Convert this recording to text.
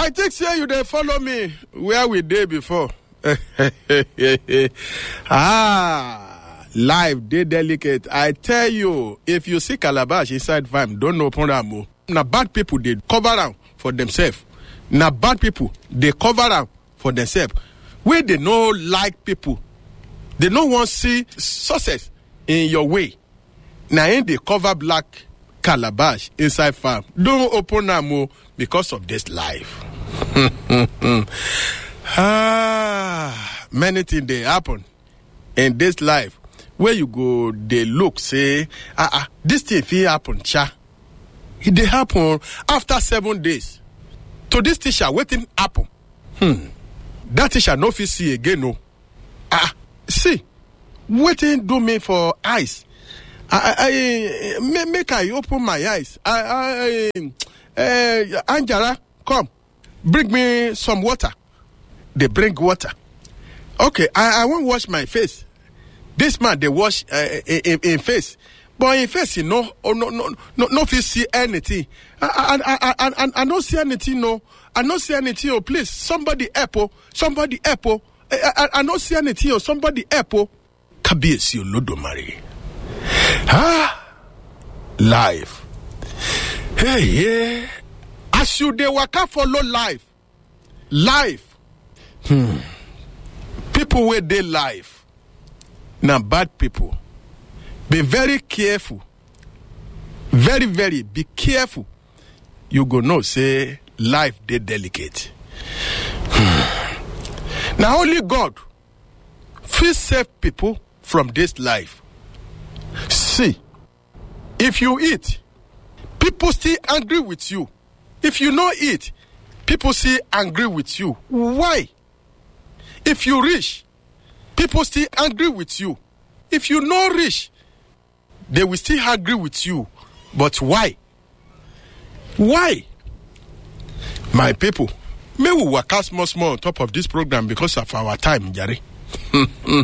i think say you dey follow me where we dey before ah life dey delicate i tell you if you see calabash inside farm don open am o na bad people dey cover am for themselves na bad people dey cover am for themselves wey dey no like people dey no wan see success in your way na im dey cover black calabash inside farm don open am o because of this life ah many things dey happen in this life wey you go dey look say ah ah this thing fit happen cha e dey happen after seven days to this teacher wetin happen hmm that teacher no fit see again o ah see wetin do me for eyes i i make make i open my eyes i i uh, anjara come bring me some water dey bring water okay i i wan wash my face this man dey wash uh, im im face but im face e no no no no no fit see anything i i i i i no see anything no i no see anything o please somebody help o somebody help o i i i no see anything o somebody help o kábíyèsí olódùmarè ah life hey yeah as you dey waka follow life life hmm people wey dey life na bad people be very careful very very be careful you go know say life dey delicate hmm. na only god fit save people from this life see if you eat people still angry with you if you no eat people still angry with you why if you rich people still angry with you if you no rich they will still angry with you but why why my people may we waka small small on top of this program because of our time jare